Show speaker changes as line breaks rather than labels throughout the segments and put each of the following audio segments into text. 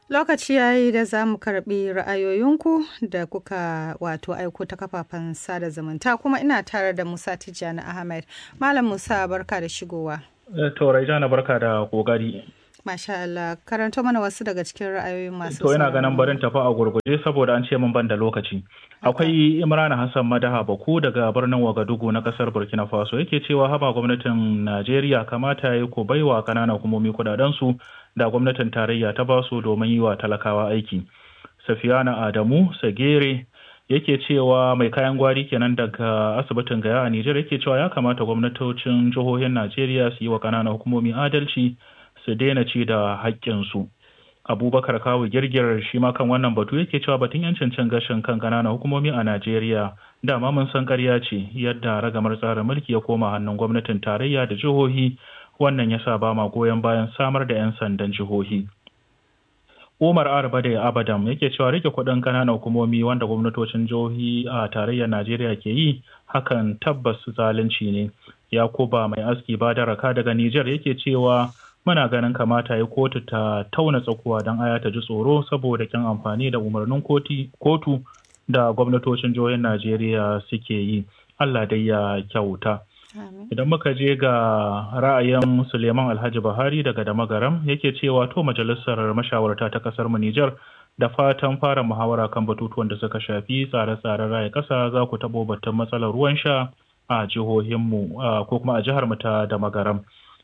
Lokaci ya yi da za mu karɓi ra'ayoyinku da kuka wato aiko ta kafafen sada zumunta kuma ina tare da Musa Tijjani Ahmed. Malam Musa barka da shigowa.
To Raijana barka da kokari.
Masha Allah, karanto mana wasu daga cikin ra'ayoyin masu
To ina ganin barin tafi a gurguje saboda an ce min ban da lokaci. Akwai Imran Hassan Madaha Baku daga birnin Wagadugu na kasar Burkina Faso yake cewa haba gwamnatin Najeriya kamata ya ko baiwa kananan hukumomi kudaden su da gwamnatin tarayya ta basu domin yi wa talakawa aiki. Safiyana Adamu Sagere yake cewa mai kayan gwari kenan daga asibitin Gaya a Nijar yake cewa ya kamata gwamnatocin jihohin Najeriya su yi wa kananan hukumomi adalci su daina ci da haƙƙinsu. abubakar kawo girgirar shi ma kan wannan batu yake cewa batun yancin cin gashin kan ƙananan hukumomi a najeriya dama mun san ƙarya ce yadda ragamar tsarin mulki ya koma hannun gwamnatin tarayya da jihohi wannan yasa ba ma goyon bayan samar da 'yan sandan jihohi umar arba da abadam yake cewa rike kuɗin ƙananan hukumomi wanda gwamnatocin jihohi a tarayyar najeriya ke yi hakan tabbas zalunci ne yakuba mai aski ba da raka daga nijar yake cewa muna ganin kamata ya kotu ta tauna tsakuwa don aya ta ji tsoro saboda kin amfani da umarnin kotu da gwamnatocin jihohin najeriya suke yi allah dai ya kyauta idan muka je ga ra'ayin suleiman alhaji buhari daga damagaram yake cewa to majalisar mashawarta ta kasar mu nijar da fatan fara muhawara kan batutuwan da suka shafi tsare-tsaren raya kasa za ku taɓo batun matsalar ruwan sha a jihohinmu ko kuma a jihar mu ta damagaram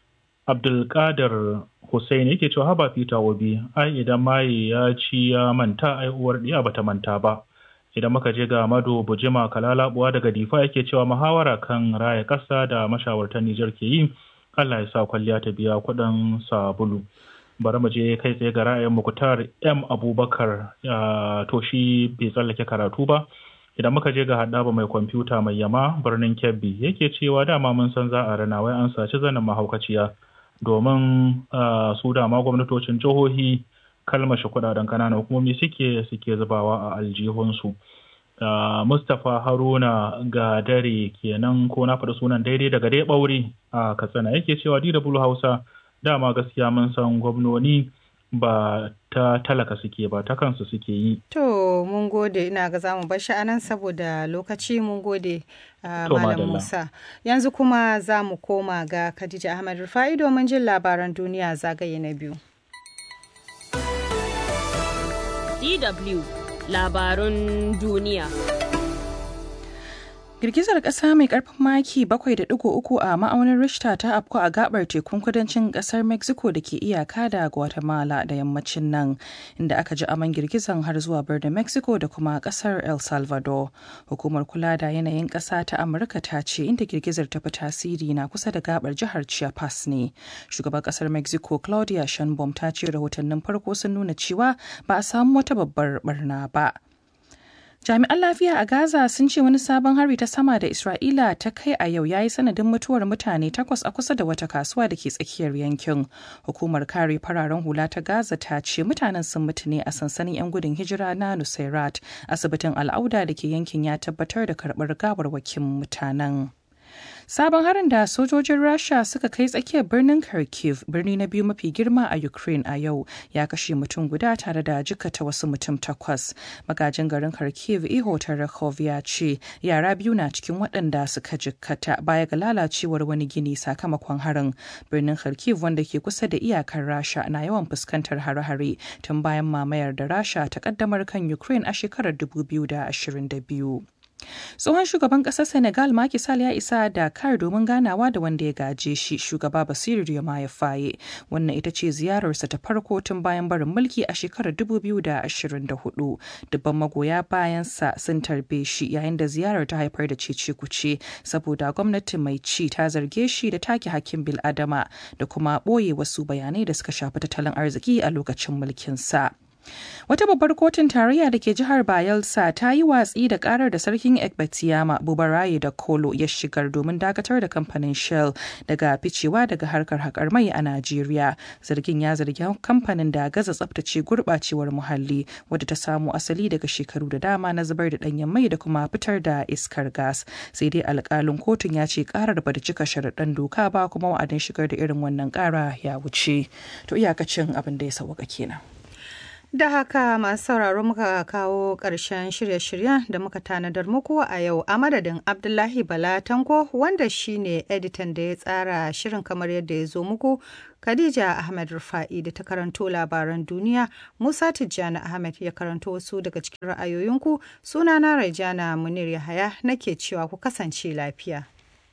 Abdulkadir Hussein yake cewa haba Peter Obi ai idan maye ya ci ya manta ai uwar diya bata manta ba idan muka je ga Mado Bujima Kalalabuwa daga Difa yake cewa muhawara kan raya kasa da mashawartan Nijar ke yi Allah ya sa kwalliya ta biya kuɗin sabulu bari mu je kai tsaye ga ra'ayin Muktar M Abubakar to shi bai tsallake karatu ba idan muka je ga haɗaba mai kwamfuta mai yama birnin Kebbi yake cewa dama mun san za a rana wai an saci zanen mahaukaciya domin su dama gwamnatocin jihohi kalmashi kudaden kananan hukumomi suke suke zubawa a aljihunsu mustapha haruna ga dare kenan ko na faɗi sunan daidai daga dai ɓaure a katsina yake cewa dw hausa dama gaskiya mun san gwamnoni ba ta talaka suke ba ta kansu suke yi.
To mun gode ina ga zamu bar shi anan saboda lokaci mun gode uh, Malam Musa. Yanzu kuma za mu koma ga Khadija Ahmad Rufai domin jin labaran duniya zagaye na biyu.
DW labarun duniya.
Girgizar ƙasa mai ƙarfin maki 7.3 a ma'aunin Richter ta afku a gabar tekun kudancin ƙasar Mexico da ke iyaka da Guatemala da yammacin nan, inda aka ji aman girgizan har zuwa birnin Mexico da kuma ƙasar El Salvador. Hukumar kula da yanayin ƙasa ta Amurka ta ce inda girgizar ta fi tasiri na kusa da gabar jihar Chiapas ne. Shugaban ƙasar Mexico Claudia Sheinbaum ta ce rahotannin farko sun nuna cewa ba a samu wata babbar barna ba. Jami'an lafiya a Gaza sun ce wani sabon hari ta sama da Isra'ila ta kai a yau ya yi sanadin mutuwar mutane takwas a kusa da wata kasuwa da ke tsakiyar yankin. Hukumar kare fararen hula ta Gaza ta ce mutanen sun mutu ne a sansanin 'yan gudun hijira na Nusairat. Asibitin Al'auda da ke yankin ya tabbatar da karɓar gawarwakin mutanen. Sabon harin da sojojin Rasha suka kai tsakiyar birnin Kharkiv, birni na biyu mafi girma a Ukraine a yau, ya kashe mutum guda tare da jikata wasu mutum takwas. Magajin garin Kharkiv Iho Tarakov ya ce yara biyu na cikin waɗanda suka jikkata baya ga lalacewar wani gini sakamakon harin. Birnin Kharkiv wanda ke kusa da iyakar Rasha na yawan fuskantar hare-hare tun bayan mamayar da Rasha ta kaddamar kan Ukraine a shekarar 2022. tsohon shugaban ƙasar senegal Macky Sall ya isa dakar domin ganawa da wanda ya gaje shi shugaba basiru ya faye wannan ita ce ziyararsa ta farko tun bayan barin mulki a shekarar 2024 dubban magoya bayansa sun tarbe shi yayin da ziyarar ta haifar da cece kuce saboda gwamnati mai ci ta zarge shi da take hakkin bil'adama da kuma ɓoye wasu bayanai da suka shafi tattalin arziki a lokacin mulkinsa. Wata babbar kotun tarayya da ke jihar Bayelsa ta yi watsi da karar da sarkin Ekbatiyama Bubaraye da Kolo ya shigar domin dakatar da kamfanin Shell daga ficewa daga harkar haƙar mai a Najeriya. Zargin ya zargi kamfanin da gaza tsabtace gurɓacewar muhalli wadda ta samo asali daga shekaru da dama na zubar da ɗanyen mai da kuma fitar da iskar gas. Sai dai alƙalin kotun ya ce karar ba da cika sharaɗan doka ba kuma wa'adin shigar da irin wannan ƙara ya wuce. To iyakacin abin da ya sauka kenan.
Da haka masu sauraro muka kawo ƙarshen shirye-shiryen da muka tanadar muku a yau a madadin Abdullahi Bala Tanko wanda shine editan da ya tsara shirin kamar yadda ya zo muku. Khadija Ahmed Rufa'i da ta karanto labaran duniya, Musa Tijjani Ahmed ya karanto wasu daga cikin ra'ayoyinku, sunana Raijana Munir Yahaya nake cewa ku kasance lafiya.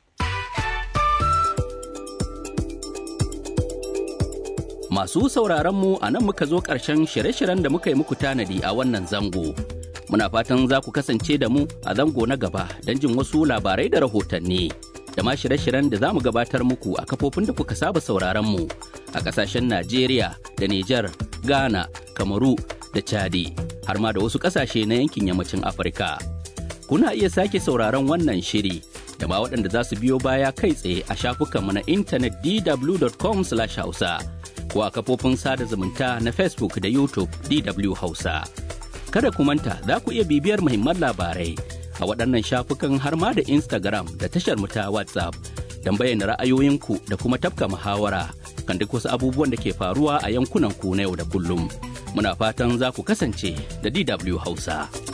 Masu sauraronmu a nan muka zo ƙarshen shirye-shiryen da muka yi muku tanadi a wannan zango. Muna fatan za ku kasance da mu a zango na gaba don jin wasu labarai da rahotanni. Da ma shirye-shiryen da za mu gabatar muku a kafofin da kuka saba sauraronmu a ƙasashen Najeriya da Nijar, Ghana, Kamaru da Chadi, har ma da wasu ƙasashe na yankin yammacin Afirka. Kuna iya sake sauraron wannan shiri da ma waɗanda za su biyo baya kai tsaye a shafukanmu na intanet dw.com/hausa. ko a kafofin sada zumunta na Facebook da YouTube DW Hausa. Kada ku manta za ku iya bibiyar muhimman labarai a waɗannan shafukan har ma da Instagram da tashar mu ta WhatsApp don bayyana ra'ayoyinku da kuma tafka muhawara kan duk wasu abubuwan da ke faruwa a yankunan ku na yau da kullum. Muna fatan za ku kasance da DW Hausa.